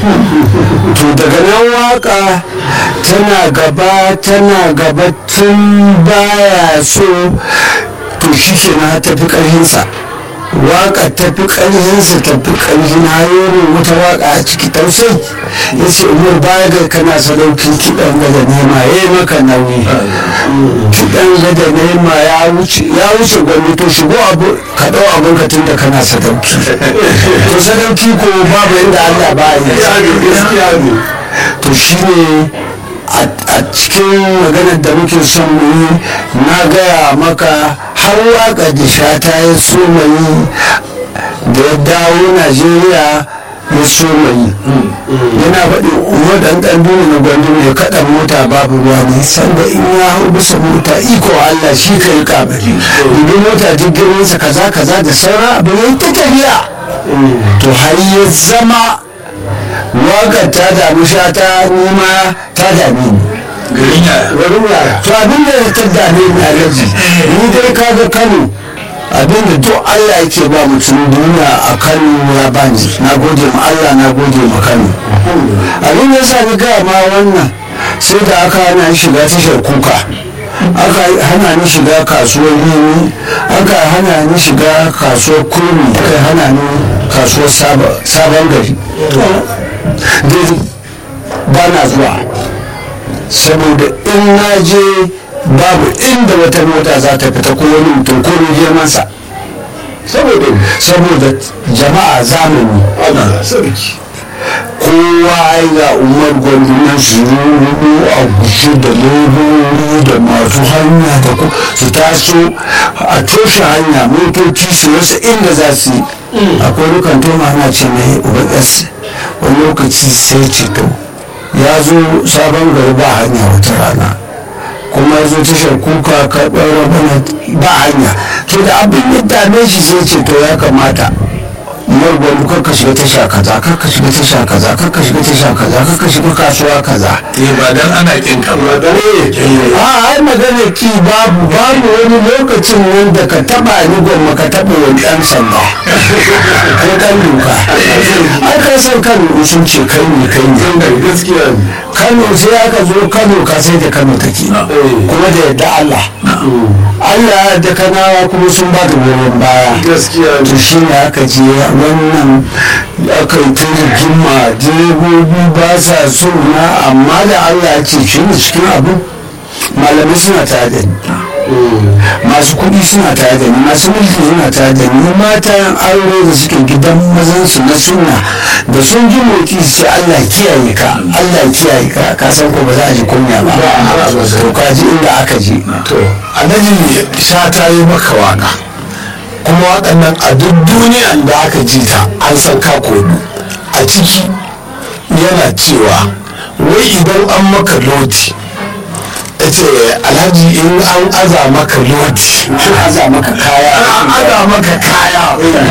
to daga nan waka tana gaba tana gaba tun baya so to shi ke na tafi ƙarfinsa waka tafi ƙarfinsa tafi ƙarfin hayoyin wata waka a ciki tausai ya ce umar baya ga kana sadaukin kiɗan gada nema ya yi maka nauyi kiɗan gada nema ya wuce gwamnati to shigo abu ka ɗau abin ka tun da kana sadauki to sadauki ko babu inda allah ba yi to shi ne a cikin maganar da muke son mu yi na gaya maka har waka da shata ya so yi da ya dawo najeriya ya so yi yana faɗin umar ɗan ɗan duni na gwandu ya kaɗa mota babu ruwa ne sanda in ya hau bisa mota iko allah shi ka yi kamari dubi mota jirginsa kaza kaza da saura abu ya ta tafiya to har ya zama wakar ta damu sha ta nima ta dame ni garin yara to abin da ta dame ni a gaji ni dai kaga kano abin da duk allah yake ba mutum duniya a kano ya bani na gode ma allah na gode ma kano abin da yasa ni gaya ma wannan sai da aka hana shiga tashar kuka aka hana ni shiga kasuwar yini aka hana ni shiga kasuwar kurmi aka hana ni kasuwar sabon gari dai ba na zuwa saboda in na je babu inda wata mota za ta fita ko wani mutum ko girmansa saboda jama'a zamani kowa ga umar gwandunan sururu a gushe da leburori da masu hanya da ku su taso a toshe hanya motoci su rasa inda za su yi akwai rukan toma ana ce mai ubs wani lokaci sai ceto ya zo sabon gari ba hanya wata rana kuma ya zo tashar kuka karɓar rabana ba hanya to da abin ya dame shi sai ceto ya kamata margwani kakka shiga tasha kaza kakka shiga tasha kaza kakka shiga tasha kaza kakka shiga kasuwa kaza eh ba dan ana kin ka ba dan a ai magana ki babu babu wani lokacin wanda ka taba ni gwamma ka taba wani dan sanda ko dan duka ai ka san kano sun ce kai ne kai ne gaskiya kano sai aka zo kano ka sai da kano take kuma da yadda allah allah da kanawa kuma sun ba da goyon baya gaskiya to shi ne aka je wannan aka yi ta rigima direbobi ba sa so na amma da allah ya ce shi ne cikin abin malamai suna tare da ni masu kuɗi suna tare da ni masu mulki suna tare da ni matan aure da suke gidan mazan su na sunna da sun ji motsi su ce Allah kiyaye ka Allah kiyaye ka ka san ko ba za a ji kunya ba to ka ji inda aka je to annabi sha ta yi maka waka kuma waɗannan a duk duniyan da aka ji ta an san ka kodu a ciki yana cewa wai idan an maka loti ya ce alhaji in an aza maka loti an aza maka kaya an aza maka kaya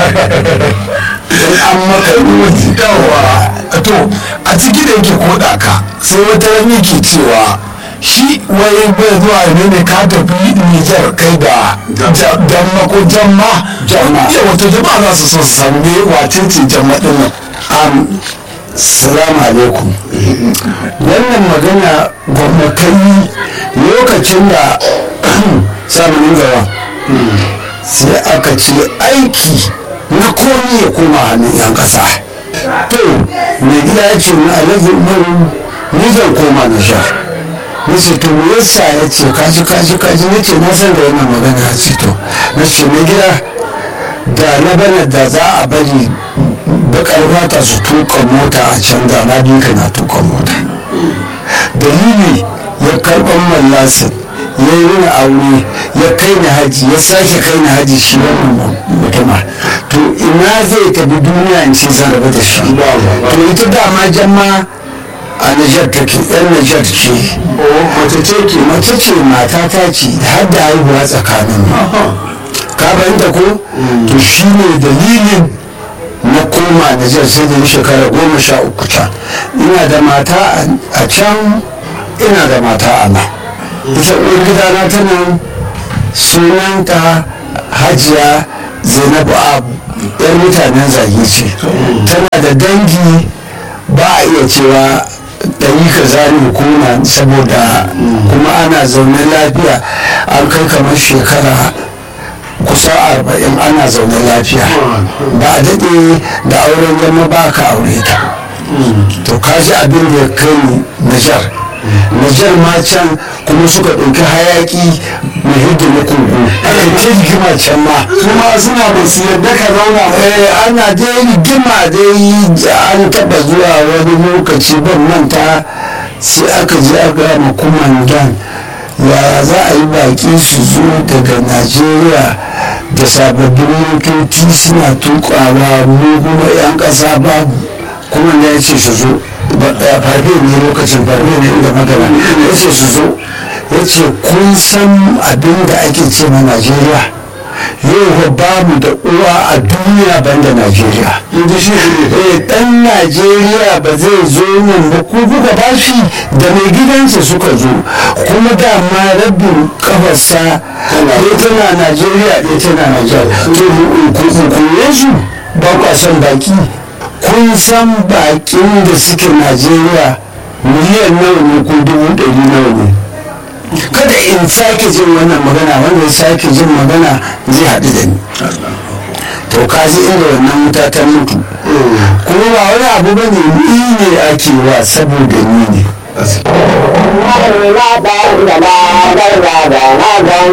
in an maka loti yawa to a ciki da yake koda ka sai wata rami ke cewa shi wai bai zuwa ne ne ka tafi nijar kai da jamma ko jamma Jamma. ya wato jama'a za su so su san me wace ce jamma din nan am salamu alaikum wannan magana gwamnatai lokacin da samanin gawa sai aka ce aiki na komi ya koma hannun yan kasa to mai gida ya ce na alhaji umaru ni zan koma na sha na ce to me yasa ya ce kaji kaji kaji na ce na san da wannan magana ya ce to na ce mai gida da na bana da za a bari bakar fata su tuka mota a can da na bi na tuka mota dalili ya karɓar mallasin ya yi wani aure ya kai ni haji ya sake kai ni haji shi wannan mutuma to ina zai tafi duniya in ce zan rabu da shi to ita dama jama a Nijar take yan Nijar ce mace ce ke mace ce mata ta ce har da haihuwa tsakanin mu ka fahimta ko to shi ne dalilin na koma Nijar sai da ni shekara goma sha uku can ina da mata a can ina da mata a nan ita uwar gidana ta nan sunanta hajiya zainabu abu yar mutanen zage ce tana da dangi ba a iya cewa ɗari ka zane kuna saboda kuma ana zaune lafiya an kai kamar shekara kusa arba'in ana zaune lafiya ba a daɗe da auren zama ba ka aure ta to kaji abin da ya kai ni najar najar ma can kuma suka ɗauki hayaki mai hidda na kogo aka ce rigima can ma kuma suna ba su yadda ka zauna ba eh ana dai rigima dai an taɓa zuwa wani lokaci ban manta sai aka je aka ma kumandan yaya za a yi baƙi su zo daga najeriya da sababbin motoci suna tukawa mu kuma 'yan ƙasa babu kuma ya ce su zo farfe ne lokacin farfe ne da magana ya ce su zo ya ce kun san abin da ake ce na najeriya yau ba mu da uwa a duniya banda najeriya inda shi eh dan najeriya ba zai zo nan ba ko kuka ba shi da mai gidansa suka zo kuma dama rabin kafarsa ɗaya tana najeriya ɗaya tana najeriya to kunkure su ba kwa son baki kun san bakin da suke najeriya miliyan nawa ne ko dubu ɗari nawa ne kada in sake jin wannan magana wanda ya sake jin magana zai haɗu da ni to ka ji inda wannan wuta ta mutu kuma ba wani abu ba ne ni ne ake wa saboda ni ne